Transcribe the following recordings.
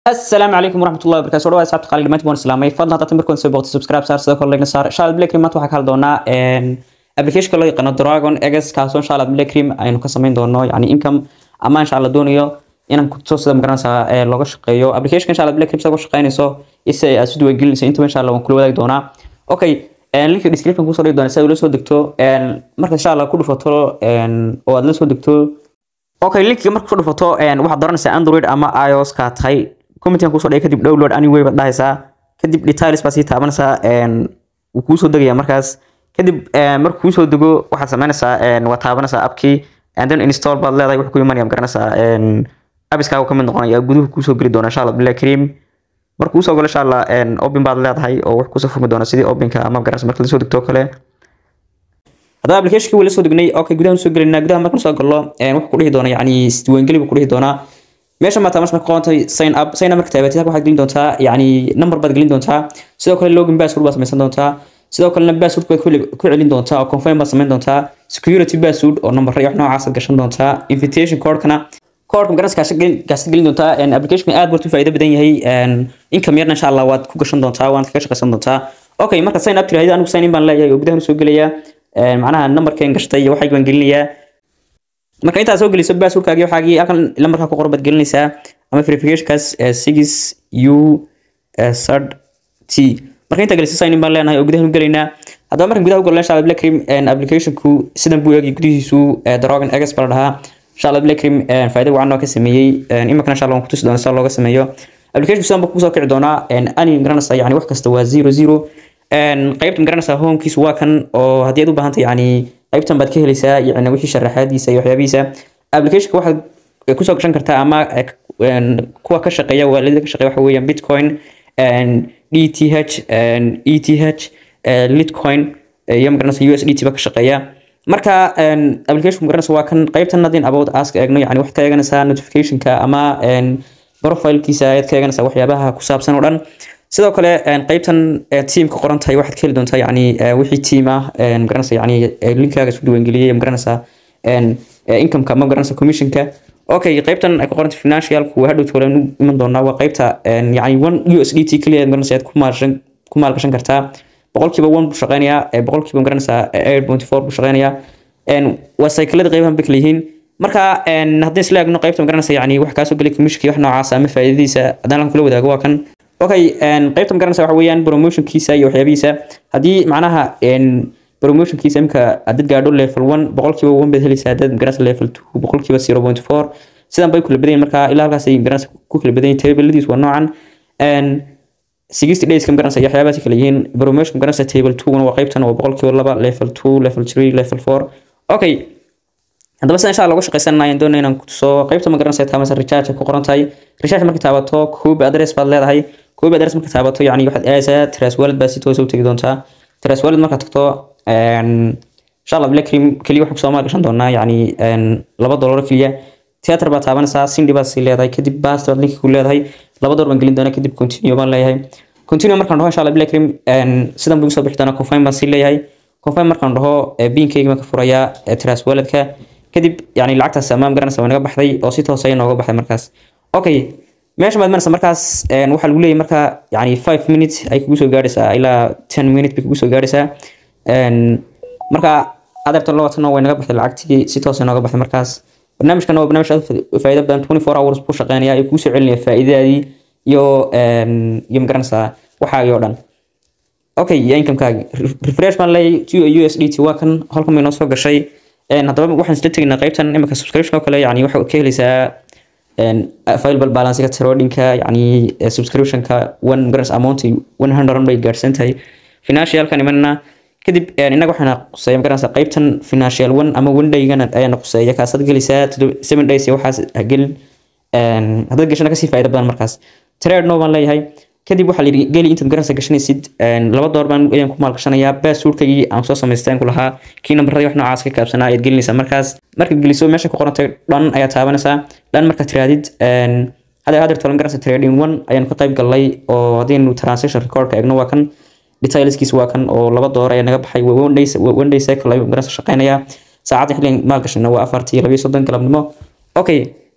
السلام عليكم ورحمة الله وبركاته waa asxaabta qaali dhamaantiin waan islaamay fadlan hadda markaan soo booqto subscribe saar sidoo kale like saar inshallah black cream maanta waxaa ka hadli doonaa application loo yaqaano dragon eggs kaasoo inshallah black cream aynu ka samayn doono yani income ama inshallah doonayo inaan ku soo sida magaranaysaa looga shaqeeyo application inshallah black cream sagoo shaqeynayso isa aad si duwan gelinayso inta inshallah waan kula wadaagi doonaa okay linka description kusoo dhigi doona si aad ula soo degto marka inshallah ku dhufato oo aad la soo degto okay linkiga marka ku dhufato waxaad dooranaysaa android ama ios ka tahay commentigan kusoo dhigay kadib download anyway baad dhahaysaa kadib details baa sii taabanaysaa wuu kuusoo degaya markaas kadib marka kuusoo dego waxaad samaynaysaa waa taabanaysaa appkii and then install baad leedahay wuxuu ku imanaya garanaysaa abiskaaga kamid noqonaya guduhu kuusoo geli doona insha allah black cream marka kuusoo galo insha allah open baad leedahay oo wax kusoo furmi doona sidii openka ama garanaysa marka lasoo degto kale haddaba applicationkii wala soo degnay okay gudaha soo gelinaa gudaha marka soo gallo wuxuu ku dhihi doona yani isdiiwaangeli buu ku dhihi doonaa meesha maata marka qoonta sign up sign up marka taabatid waxaad gelin doontaa yani number baad gelin doontaa sidoo kale login password baad samaysan doontaa sidoo kalena password baad ku celin doontaa oo confirm baad samayn doontaa security password oo number iyo wax noocaas aad gashan doontaa invitation codekana codeka magaras gaasad gelin doontaa applicationka aad bartu faa'iido badan yahay income yarna insha allah waad ku gashan doontaa waana kaga shaqaysan doontaa okay marka sign up tiraahdo anigu sign in baan leeyahay oo gudaha soo gelaya macnaha numberkeen gashtay iyo waxayga baan gelinayaa marka intaad soo geliso passwordkaagi waxaagii halkan lambarka ku qoran baad gelinaysaa ama verificationkaas six u sad t marka intaa geliso sign in baan leenahay oo gudaha u gelaynaa haddaba markan gudaha u galno insha allah black cream applicationku sidan buu eegay gudihiisu dragon eggs baa la dhahaa insha allah black cream faa'iido wacan oo ka sameeyey iminkana insha allah waan kutusi doonaa sida looga sameeyo application sidan buu kusoo kici doonaa ani garanaysaa yani wax kasta waa zero zero qaybta magaranaysaa homekiisu waa kan oo haddii aad u baahantay yani qaybtan baad ka helaysaa yani wixii sharaxaadiisa iyo waxyaabihiisa applicationka waxaad kusoo gashan kartaa ama kuwa ka shaqeeya waalidada ka shaqeeya waxa weeyaan bitcoin dth eth litcoin iyo magaranaysa usdt ba ka shaqeeya marka application magaranaysa waa kan qaybtan hadin about ask eegno yani waxaad ka eeganaysaa notificationka ama profilekiisa ayaad ka eeganaysaa waxyaabaha ku saabsan oo dhan sidoo kale qaybtan teamka qoran tahay waxaad ka heli doontaa yani wixii team ah magaranaysa yani linkaaga isku diiwaangeliyay magaranaysa incomeka ama magaranaysa commissionka okay qaybtan ay ku qoranta financialku waa hadhow toolan u iman doonaa waa qaybta yani one usdt keliya magaranaysa aad ku maalgashan ku maalgashan kartaa boqolkiiba one buu shaqeynayaa boqolkiiba magaranaysa eight point four buu shaqeynayaa waa cyclada qaybahan bay kala yihiin marka haddii isla eegno qaybta magaranaysa yani wax kaasoo gelay commissionka wax noocaas ama faa'iidadiisa haddaan halkan kula wadaago waa kan okay qaybta magaranaysa waxa weeyaan promotionkiisa iyo waxyaabihiisa haddii macnaha promotionkiisa imka hadad gaadho level one boqolkiiba one baad helaysaa hadad magaranaysa level two boqolkiiba zero point four sidan bay kula badan yihin marka ilaa halkaas ay magaranaysa ku kala badan yihin tabladiis waa noocan sixty days ka magaranaysa iyo waxyaabahaas kala yihiin promotion magaranaysa table two waa qaybtan waa boqolkiiba laba level two level three level four okay haddaba sida insha allah uga shaqaysanayaan doonay inaan kutuso qaybta magaranaysa taabanaysa recharge ku qoran tahay recharge marka taabato koobi address baad leedahay koobi address marka taabato yani waxaad aadaysaa trace wallet baa si toos u tegi doontaa trace wallet markaad tagto insha allah black cream keliya waxaan kusoo maalgashan doonaa yani laba dollar keliya theater baa taabanaysaa sindi baad sii leedahay kadib bast baad linki ku leedahay laba dollar baan gelin doonaa kadib continue baan leeyahay continue markaan dhaho insha allah black cream sidan buu soo bixi doonaa confirm baan sii leeyahay confirm markaan dhaho binkayga baan ka furayaa trace walletka kadib yani lacagtaas amaam garanaysa waa naga baxday oo si toos ay nooga baxday markaas okay meesha maad maraysa markaas waxaa lagu leeyahay marka yani five minutes ay kugu soo gaadhaysaa ilaa ten minute bay kugu soo gaadhaysaa marka adeertan labaatan way naga baxday lacagtii si toos ay nooga baxday markaas barnaamijkan waa barnaamij aad faa'iido badan twenty four hours buu shaqeynaya ay kugu soo celinaya faa'iidadaadii iyo iyo magaranaysaa waxaagii oo dhan okay iyo incomekaagi refresh baan leeyahay two u s d t waa kan halkan bay noo soo gashay haddaba waxaan isla tegaynaa qaybtan imika subscription oo kale yani waxaa ka helaysaa available balancega tradingka yani subscriptionka one grants amount one hundred bay gaadhsan tahay financialkan imanna kadib inaga waxaana quseeya magaranaysa qaybtan financial one ama one daygana ayaana quseeya kaasaad gelaysaa seven days iyo waxaas gelin haddaad gashana kasii faa'iida badan markaas trade no baan leeyahay kadib waxaa layidhi geli intaad garanaysa gashanaysid laba door baan ayaan ku maalgashanayaa passwordkaygii aan soo samaysteen ku lahaa kii nambaradii wax noocaas ka kaabsanaa ayaad gelinaysaa markaas markaad geliso meesha ku qorantay dhan ayaad taabanaysaa dhan markaad tiraadid hadda hadeer tolan garanaysa trading one ayaan ka qayb galnay oo haddaynu transaction recordka eegno waa kan detailskiis waa kan oo laba door ayaa naga baxay one day one day cycle ayuu garanaysa shaqeynayaa saacadda xilligan maalgashana waa afartii labiyo soddon galabnimo okay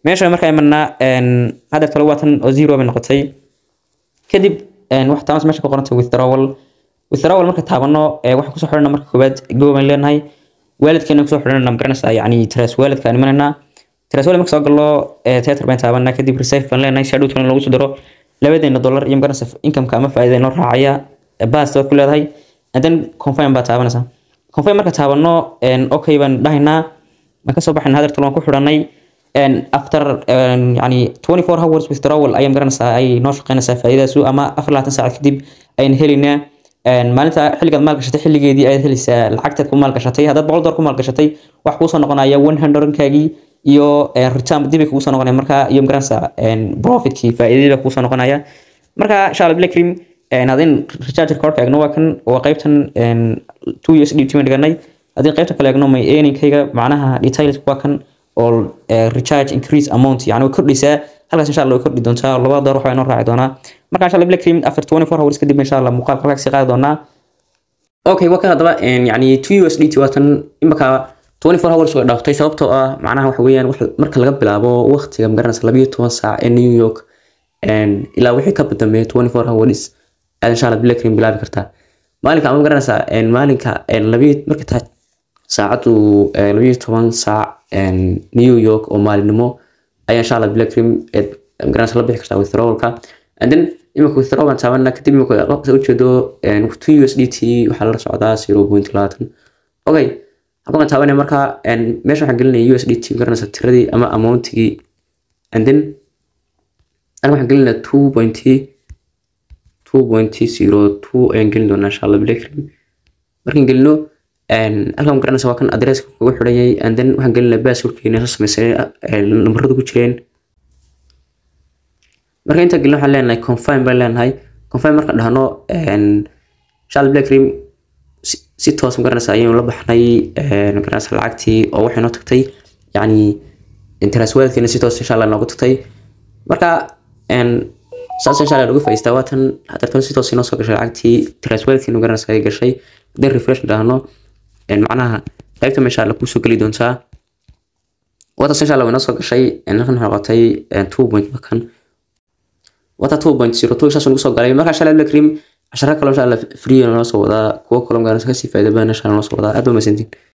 meesha markaa imanaa hadda talo waatan oo zero bay noqotay kadib wax taamas meesha ku qoranta withdrawal withdrawal marka taabano waxaan kusoo xidhana marka koowaad go baan leenahay waalidkeena kusoo xidhana magaranaysaa yani tras waalidka aan imananaa tras waalid marka soo gallo teater baan taabanaa kadib reserve baan leenahay si hadhowtana lagu soo daro labadeena dollar iyo magaranaysa incomeka ama faa'iida inoo raacaya baas waad ku leedahay and then confirm baa taabanaysaa confirm marka taabano okay baan dhahaynaa baan kasoo baxayna hadeertal waan ku xidhanay after yani 24 hours withdrawal ayaan garanaysaa ay noo shaqeynaysaa faa'iidaasu ama afar labaatan saacad kadib ayaan helaynaa maalinta xilligaad maalgashatay xilligeedii ayaad helaysaa lacagtaad ku maalgashatay haddaad boqol dollar ku maalgashatay wax kuusoo noqonaya one hundredkaagii iyo return dibay kuusoo noqonaya marka iyo magaranaysaa profitkii faa'iidadii baa kuusoo noqonaya marka insha allah blackrim hadin recharger cardka eegno waa kan waa qaybtan two years dt baan dhiganay haddii qaybta kale eegno may earningkayga macnaha details waa kan oo recharge increase amount yani way kordhaysaa halkaas insha allah way kordhi doontaa labada door waxbaa inoo raaci doonaa marka insha allah black cream after 24 hours kadib insha allah muuqaal halkaas sii qaadi doonaa okay waa kan haddaba yani 2 USDT waatan imaka 24 hours way dhaaftay sababtoo ah macnaha waxa weeyaan marka laga bilaabo waqtiga magaranaysa 12 saac ee New York ilaa wixii ka dambeeya 24 hours aad insha allah black cream bilaabi kartaa maalinka ama magaranaysaa maalinka marka tahay saacadu labayo toban saac new york oo maalinimo ayaa insha allah black cream magaranaysa la bixi kartaa withdrawalka and then imika withdraw baan taabana kadib imika ujeedo two u s d t waxaa la socdaa zero point labaatan okay halkan baan taabanaya marka meesha waxaan gelinaya u s d t magaranaysa tiradii ama amountigii and then halkan waxaan gelinaya two point two point zero two ayaan gelin doonaa insha allah black cream markaan gelino halkan garanaysa waa kan adresska kugu xidhanyay and then waxaan gelinaa baaswordkeena soo samaysay nambarada ku jireen marka intaa gelin waxaan leenahay confirm baan leenahay confirm markaan dhahno shal black cream si toos magaranaysa ayaynu la baxnay magaranaysa lacagtii oo waxay noo tagtay yacni interest wealthkeena si toos insha allah noogu tagtay marka saas insha allah lagu faa'iistaa waatan hadartan si toos inoo soo gashay lacagtii interest wealthkeena magaranaysa ay gashay haddii refresh dhahno macnaha qaybta meesha alla kusoo geli doontaa wataas insha alla way noo soo gashay halkan waxay noqotay two point markan wata two point zero two saas nagu soo galay marka insha alla black cream cashara kaloo insha alla free noo soo wadaa kuwo kaloo magaranaysa kasii faa'iida badan insha alla noo soo wadaa aad ba mahadsantiin